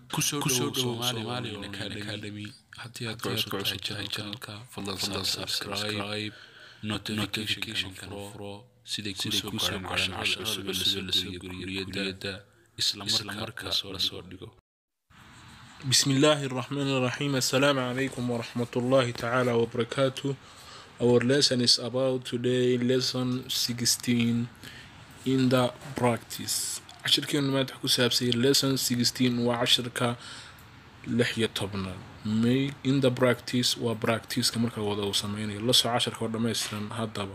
kusoo dhowow Somali Academy haddii aad ka cusub tahay channelka fadlan subscribe notification furo siday kusoo gaaraan casharada cusub la soo geliyo guriyada isla markaa la soo dhigo بسم الله الرحمن الرحيم السلام عليكم ورحمة الله تعالى وبركاته Our lesson is about today lesson 16 in the practice cashirkeenu maanta ku saabsay lesson 16 waa cashirka lix iyo tobnaad may in the practice waa practiceka marka wada uu sameynayo la soo cashirka oo dhammaystiran haddaba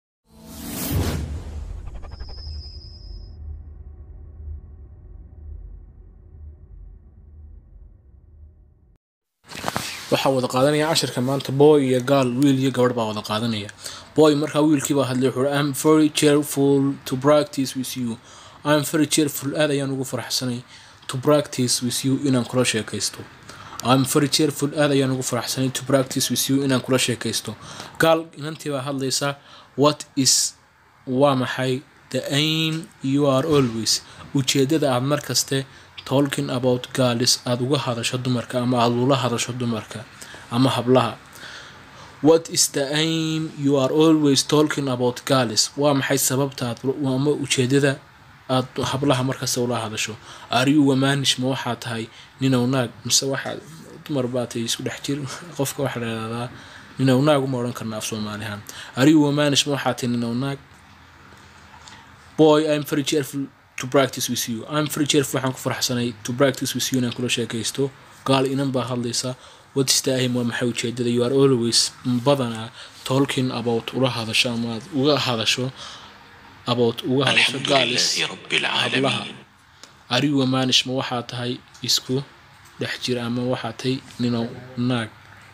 waxaa wada qaadanaya cashirka maanta boy iyo gaal wiil iyo gabadh baa wada qaadanaya boy markaa wiilkii baa hadlay wuxuu I'm very cheerful to practice with you I'm very cheerful aad ayaan ugu faraxsanay to practice with you inaan kula sheekaysto I'm very cheerful aad ayaan ugu faraxsanay to practice with you inaan kula sheekaysto gaal inantii baa hadlaysa what is waa maxay the aim you are always ujeedada aad markaste talking about girls aada uga hadasho dumarka ama aada ula hadasho dumarka ama hablaha what is the aim you are always talking about girls waa maxay sababta aad ama ujeedada aad hablaha markasta ula hadasho ariyu wamanish ma waxaa tahay ninow naag mise waxaa dumar baa tahay isku dhex jir qofka waxaa la ihahdaa ninow naag uma odhan karna af soomaalihaan ariyu wamanish ma waxaa tahay ninow naag boy i'm very cheerful to practice with you I'm very cheerful waxaan ku faraxsanay to practice with you inaan kula sheekaysto gaal inan baa hadlaysa what is the aim waa maxay ujeedada you are always badanaa talking about ula hadasho ama aad uga hadasho about uga hadasho الحمد gaalis لله رب hablaha العالمين arigu wamanish ma waxaa tahay isku dhex jir ama waxaa tahay ninow naag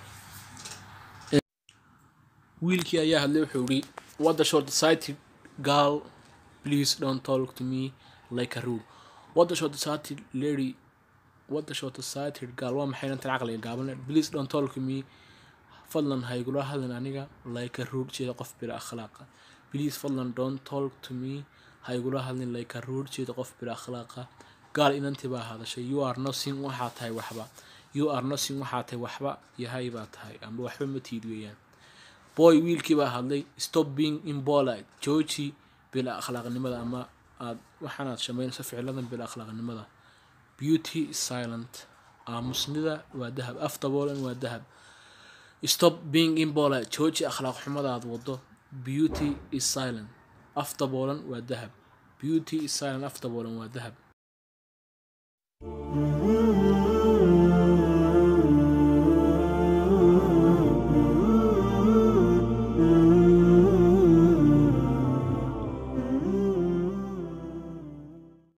wiilkii ayaa hadlay wuxuu yidhi what the short sighted girl please don't talk to me like a rude what the short sighted lady what the short sighted girl waa maxay inantan caqliga gaaban please don't talk to me fadlan ha igula hadlin aniga like a rude jeeda qof bila akhlaaqa please fadlan don't talk to me ha igula hadlin like a rude jeeda qof bila akhlaaqa gaal inantii baa hadashay you are nothing waxaa tahay waxba you are nothing waxaa tahay waxba yahay baa tahay amba waxba ma tiid weeyaan boy wiilkii baa hadlay stop being impolite jooji bila akhlaaqnimada ama aad waxaanaad samaynayso ficiladan bila akhlaaqnimada beauty is silent aamusnida waa dahab af daboolan waa dahab stop being impolite jooji akhlaaq xumadaad wado beauty is silent af daboolan waa dahab beauty is silent af daboolan waa dahab